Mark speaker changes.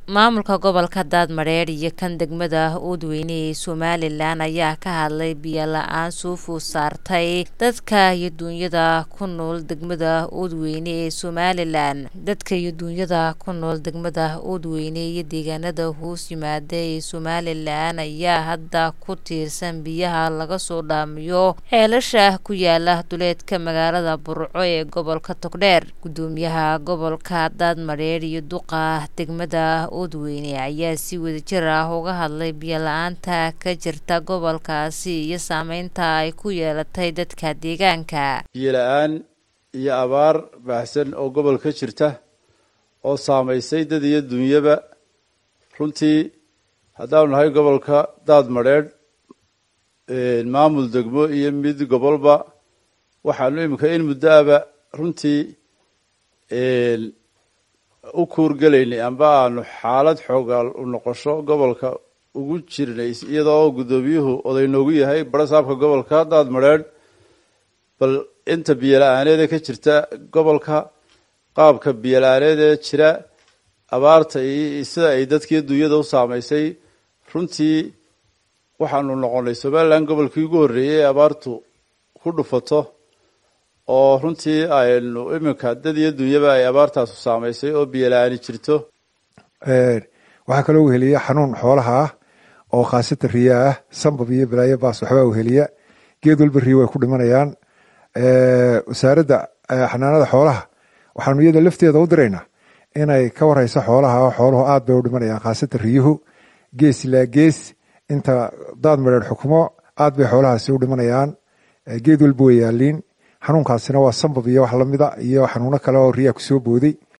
Speaker 1: maamulka gobolka daadmareer iyo kan degmada uudweyne ee somalilan ayaa ka hadlay biyo la-aan suufu saartay dadka iyo duunyada ku nool degmada uudweyne ee somalilan dadka iyo duunyada ku nool degmada uudweyne iyo deegaanada hoos yimaada ee somalilan ayaa hadda ku tiirsan biyaha laga soo dhaamiyo ceelasha ku yaala duleedka magaalada burco ee gobolka togdheer gudoomiyaha gobolka daadmareer iyo duqa degmada uudweyne ayaa si wadajir ah uga hadlay biyo la-aanta ka jirta gobolkaasi iyo saameynta ay ku yeelatay dadka deegaanka
Speaker 2: biyo la-aan iyo abaar baahsan oo gobol ka jirta oo saamaysay dad iyo dunyaba runtii haddaanu nahay gobolka daadmadheedh maamul degmo iyo mid gobolba waxaanu iminka in muddo aba runtii u kuurgelaynay amba aanu xaalad xoogaal u noqosho gobolka ugu jirnay iyadoo guddoomiyuhu oday noogu yahay barasaabka gobolka daadmadheedh bal inta biyo la-aaneeda ka jirta gobolka qaabka biyo la-aaneed ee jira abaarta iyo sida ay dadkii dunyada u saamaysay runtii waxaanu noqonay somalilan gobolkii ugu horreeyey ee abaartu ku dhufato oo runtii aynu iminka dad iyo dunyaba ay abaartaasu saamaysay oo biyo la-aani jirto
Speaker 3: waxaa kaloo weheliya xanuun xoolaha ah oo khaasatan riya ah sambab iyo balaayo baas waxbaa weheliya geed walba riya way ku dhimanayaan wasaaradda xanaanada xoolaha waxaanu iyada lafteeda u diraynaa inay ka wareyso xoolaha oo xooluhu aad bay u dhimanayaan khaasatan riyuhu gees ilaa gees inta daad madheer xukumo aad bay xoolahaasi u dhimanayaan geed walba way yaaliin xanuunkaasina waa sambab iyo wax lamida iyo xanuuno kale oo riyaa kusoo booday